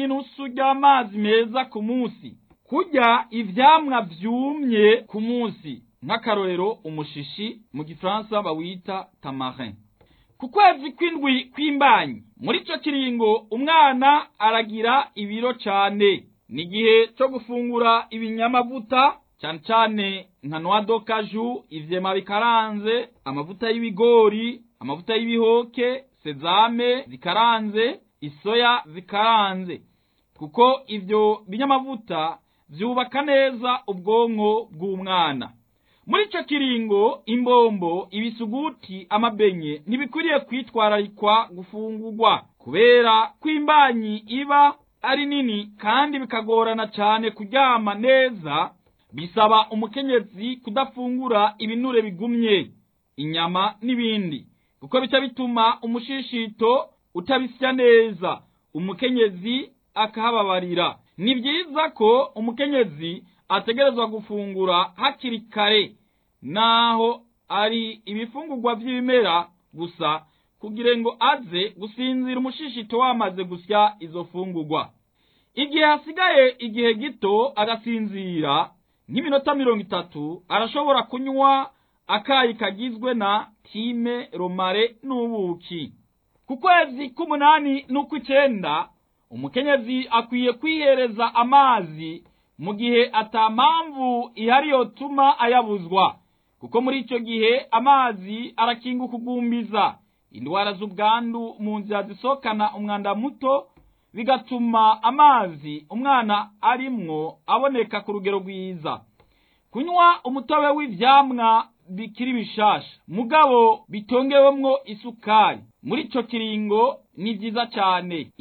inusu ry'amazi meza ku munsi kurya ivyamwa vyumye ku munsi nk'akarorero umushishi mu gifaransa bawita tamarin ku kwezi kw'indwi kw'imbanyi muri ico kiringo umwana aragira ibiro cane ni igihe co gufungura ibinyamavuta cane cane nka noix de cajou ivyema bikaranze amavuta y'ibigori amavuta y'ibihoke sezame zikaranze isoya zikaranze kuko ivyo binyamavuta vyubaka neza ubwonko bw'umwana muri ico kiringo imbombo ibisuguti amabenye ntibikwiriye kwitwararikwa gufungurwa kubera ko imbanyi iba ari nini kandi bikagorana cane kuryama neza bisaba umukenyezi kudafungura ibinure bigumye inyama n'ibindi kuko bica bituma umushishito utabisya neza umukenyezi akahababarira ni vyiza ko umukenyezi ategerezwa gufungura hakiri kare naho ari ibifungurwa vy'ibimera gusa kugira ngo aze gusinzira umushishito wamaze gusya izo fungurwa igihe hasigaye igihe gito agasinzira nk'iminota mirongo itatu arashobora kunywa akayi kagizwe na time romare n'ubuki ku kwezi k'umunani n'ukw'icenda umukenyezi akwiye kwihereza amazi mu gihe ata mpamvu ihari yotuma ayabuzwa kuko muri ico gihe amazi arakinga ukugumbiza indwara z'ubwandu mu nzira zisohokana umwanda muto bigatuma amazi umwana arimwo aboneka ku rugero rwiza kunywa umutobe w'ivyamwa bikiri bishasha mugabo bitongewemwo isukari muri ico kiringo ni vyiza cane